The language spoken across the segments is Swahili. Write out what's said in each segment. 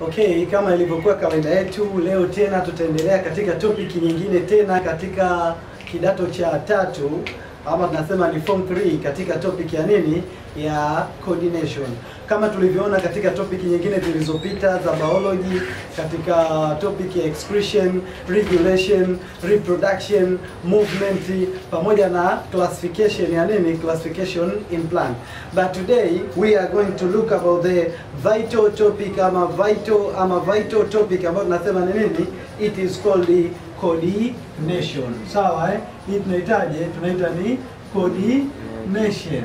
Okay, kama ilivyokuwa kawaida yetu, leo tena tutaendelea katika topic nyingine tena katika kidato cha tatu ama tunasema ni form 3 katika topic ya nini ya coordination. Kama tulivyoona katika topic nyingine zilizopita za biology, katika topic ya excretion, regulation, reproduction, movement pamoja na classification ya nini, classification in plant. But today we are going to look about the vital topic ama vital ama vital topic ambayo tunasema ni nini, it is called the coordination. Sawa eh? Hii tunahitaji tunaita ni coordination.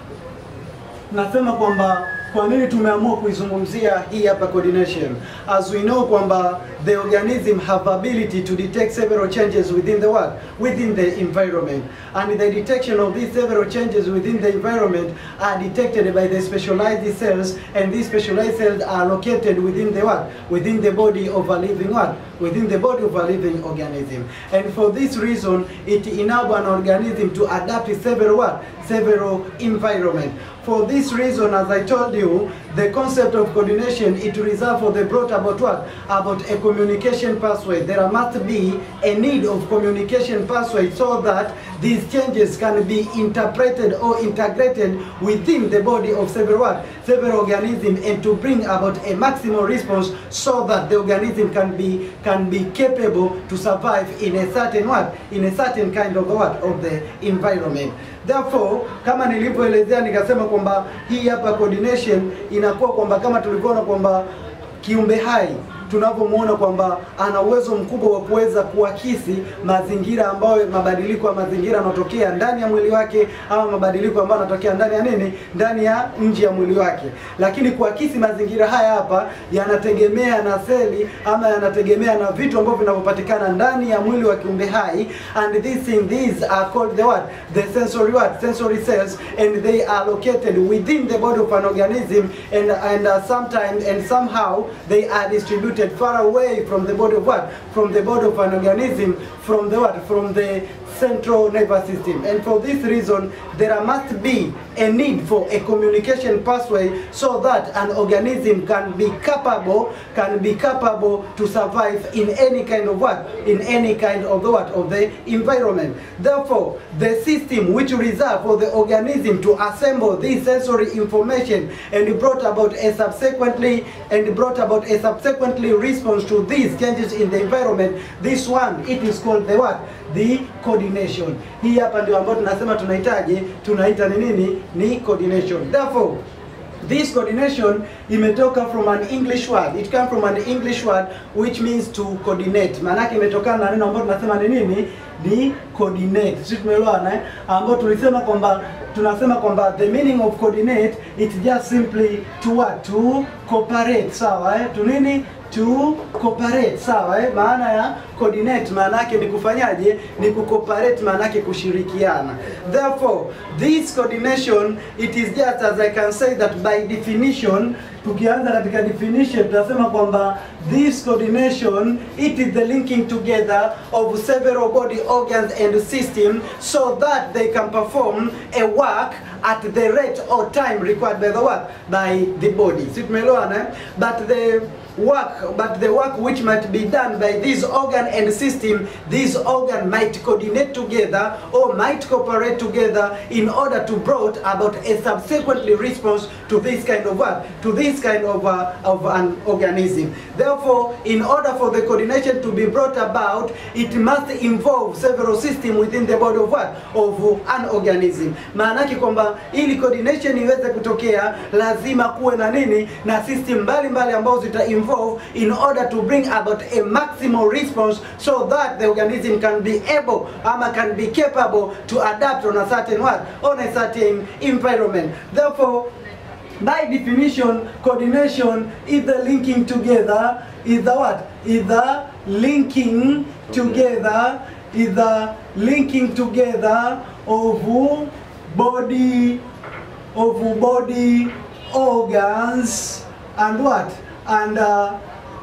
Nasema kwamba kwa nini tumeamua kuizungumzia hii hapa coordination as we know kwamba the organism have ability to detect several changes within the world within the environment and the detection of these several changes within the environment are detected by the specialized cells and these specialized cells are located within the what within the body of a living what within the body of a living organism and for this reason it enable an organism to adapt to several what several environment for this reason, as I told you, the concept of coordination it reserved for the brought about what? About a communication pathway. There must be a need of communication pathway so that these changes can be interpreted or integrated within the body of several what? Several organisms and to bring about a maximal response so that the organism can be can be capable to survive in a certain what? In a certain kind of what? Of the environment. Therefore, kama nilivyoelezea nikasema kwamba hii hapa coordination inakuwa kwamba kama tulivyoona kwamba kiumbe hai tunavyomuona kwamba ana uwezo mkubwa wa kuweza kuakisi mazingira ambayo mabadiliko ya mazingira yanatokea ndani ya mwili wake ama mabadiliko ambayo yanatokea ndani ya nini, ndani ya nje ya mwili wake. Lakini kuakisi mazingira haya hapa yanategemea na seli ama yanategemea na vitu ambavyo vinavyopatikana ndani ya mwili wa kiumbe hai, and these things these are called the what the sensory what sensory cells and they are located within the body of an organism and and uh, sometimes and somehow they are distributed far away from the body of what? From the body of an organism, from the what? From the central nervous system. And for this reason, there must be a need for a communication pathway so that an organism can be capable, can be capable to survive in any kind of what? In any kind of the what? Of the environment. Therefore, the system which reserve for the organism to assemble this sensory information and brought about a subsequently and brought about a subsequently response to these changes in the environment, this one it is called the what? The coordination. Hii hapa ndio ambayo tunasema tunahitaji, tunaita ni nini? Ni coordination. Therefore, This coordination imetoka from an English word. It comes from an English word which means to coordinate. Maana yake imetokana na neno ambalo tunasema ni nini? Ni coordinate. Sisi tumeelewana eh? Ambao tulisema kwamba tunasema kwamba the meaning of coordinate it's just simply to what? To cooperate. Sawa eh? To nini? to cooperate sawa eh? Maana ya coordinate maana yake ni kufanyaje? Ni kucooperate, maana yake kushirikiana. Therefore this coordination it is just as I can say that by definition, tukianza katika definition tunasema kwamba this coordination it is the linking together of several body organs and system so that they can perform a work at the rate or time required by the what by the body. Si tumeelewana eh? But the work but the work which might be done by this organ and system this organ might coordinate together or might cooperate together in order to brought about a subsequently response to this kind of work to this kind of uh, of an organism therefore in order for the coordination to be brought about it must involve several system within the body of what of an organism maana yake kwamba ili coordination iweze kutokea lazima kuwe na nini na system mbalimbali ambazo zita involve in order to bring about a maximal response so that the organism can be able ama can be capable to adapt on a certain what on a certain environment therefore by definition coordination is the linking together is the what is the linking together is the linking together of body of body organs and what and uh,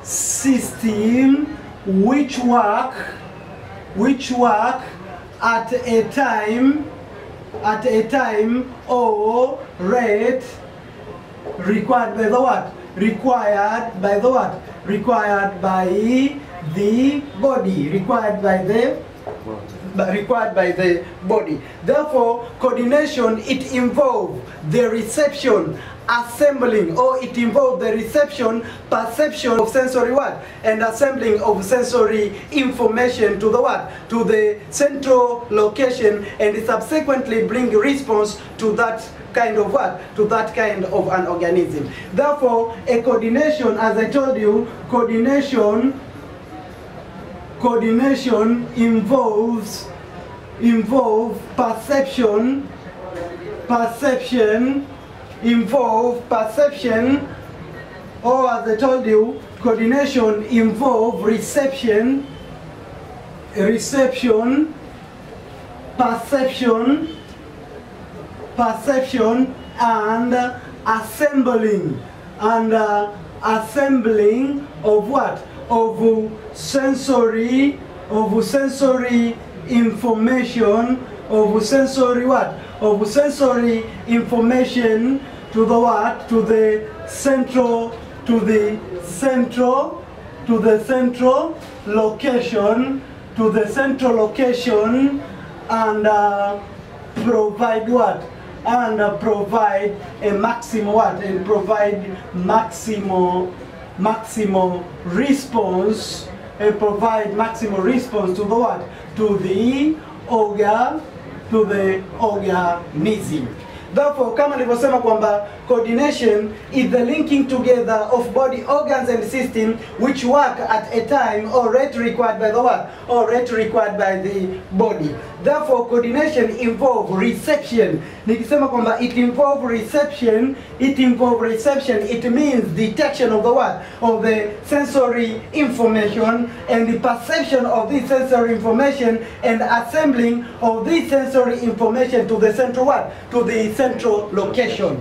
system which work which work at a time at a time or rate required by the what required by the what? Required by the body. Required by the but required by the body. Therefore, coordination it involves the reception, assembling, or it involves the reception, perception of sensory what, and assembling of sensory information to the what, to the central location, and subsequently bring response to that kind of what, to that kind of an organism. Therefore, a coordination, as I told you, coordination coordination involves involve perception perception involve perception or as I told you coordination involve reception reception perception perception and uh, assembling and uh, assembling of what of uh, sensory of sensory information of sensory what of sensory information to the what to the central to the central to the central location to the central location and uh, provide what and uh, provide a maximum what and provide maximal maximal response and provide maximal response to the what to the organ to the organism therefore kama nilivyosema kwamba coordination is the linking together of body organs and system which work at a time or rate required by the what or rate required by the body therefore coordination involve reception nikisema kwamba it involve reception it involve reception it means detection of the what of the sensory information and the perception of this sensory information and assembling of this sensory information to the central what to the central location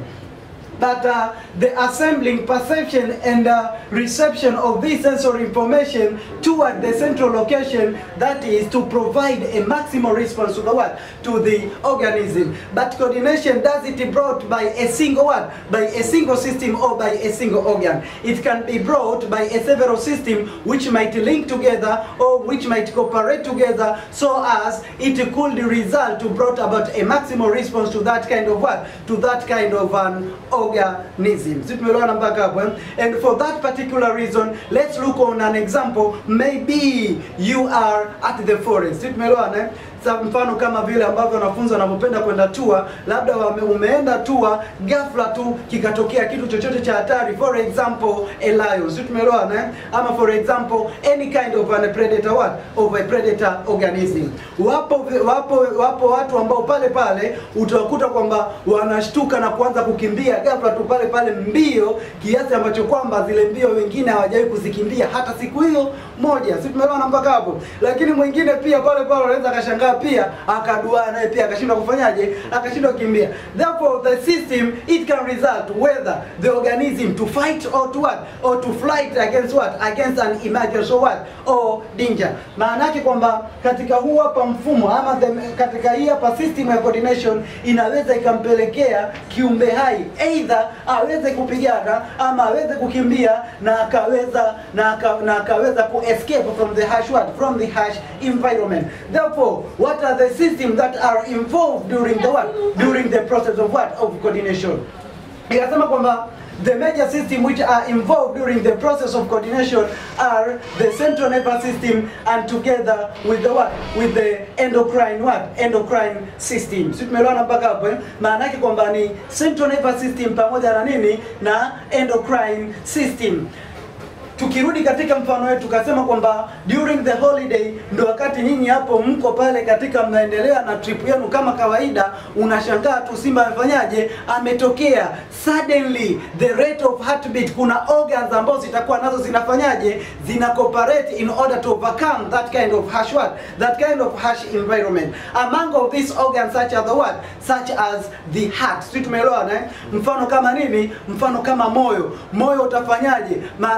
but uh, the assembling, perception, and uh, reception of this sensory information toward the central location, that is to provide a maximal response to the what? To the organism. But coordination does it brought by a single what? By a single system or by a single organ. It can be brought by a several system which might link together or which might cooperate together so as it could result to brought about a maximal response to that kind of what? To that kind of an organism. Si tumeelewana mpaka hapo eh? And for that particular reason, let's look on an example. Maybe you are at the forest. Si tumeelewana eh? Sa mfano kama vile ambavyo wanafunzi wanavyopenda kwenda tour, labda wame, umeenda tour, ghafla tu kikatokea kitu chochote cha hatari, for example a lion, si tumeelewana eh? Ama for example any kind of a predator what of a predator organism. Wapo wapo wapo watu ambao pale pale utawakuta kwamba wanashtuka na kuanza kukimbia ghafla tu pale pale mbio, kiasi ambacho kwamba zile mbio wengine hawajawahi kuzikimbia hata siku hiyo moja, si tumeelewana mpaka hapo? Lakini mwingine pia pale pale anaweza akashangaa pia akaduaa naye pia akashindwa kufanyaje, akashindwa kukimbia. Therefore the system it can result whether the organism to fight or to what or to flight against what against an emergency or what or danger. Maana yake kwamba katika huu hapa mfumo ama the, katika hii hapa system ya coordination inaweza ikampelekea kiumbe hai either aweze kupigana ama aweze kukimbia na akaweza na, aka, na akaweza ku escape from the harsh what from the harsh environment. Therefore, what are the systems that are involved during the what during the process of what of coordination? Ikasema kwamba The major system which are involved during the process of coordination are the central nervous system and together with the what? With the endocrine what? Endocrine system. Si tumeelewana mpaka hapo eh? Maana yake kwamba ni central nervous system pamoja na nini? Na endocrine system. Tukirudi katika mfano wetu tukasema kwamba during the holiday ndo wakati nyinyi hapo mko pale katika mnaendelea na trip yenu kama kawaida, unashangaa tu simba amefanyaje, ametokea suddenly the rate of heartbeat, kuna organs ambazo zitakuwa nazo zinafanyaje, zina cooperate in order to overcome that kind of harsh what, that kind of harsh environment. Among of these organs such as the what, such as the heart. Sisi tumeelewana eh? Mfano kama nini? Mfano kama moyo. Moyo utafanyaje? Maana yake kwamba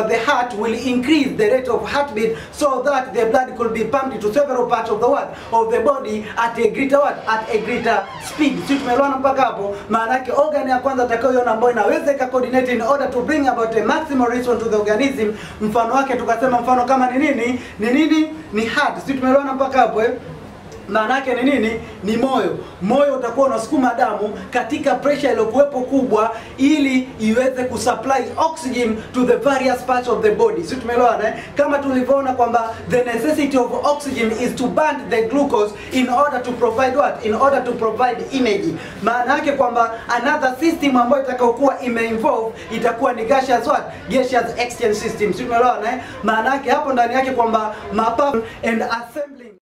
the heart will increase the rate of heartbeat so that the blood could be pumped to several parts of the what of the body at a greater what at a greater speed si tumeelewana mpaka hapo maana yake organ ya kwanza atakayoiona ambayo inaweza ika coordinate in order to bring about a maximal response to the organism mfano wake tukasema mfano kama ni nini ni nini ni heart si tumeelewana mpaka hapo eh maana yake ni nini? Ni moyo. Moyo utakuwa unasukuma damu katika pressure iliyokuwepo kubwa, ili iweze kusupply oxygen to the various parts of the body. Si tumeelewana eh? Kama tulivyoona kwamba the necessity of oxygen is to burn the glucose in order to provide what? In order to provide energy. Maana yake kwamba another system ambayo itakayokuwa imeinvolve itakuwa ni gaseous what? Gaseous exchange system. Si tumeelewana eh? Maana yake hapo ndani yake kwamba mapafu and assembling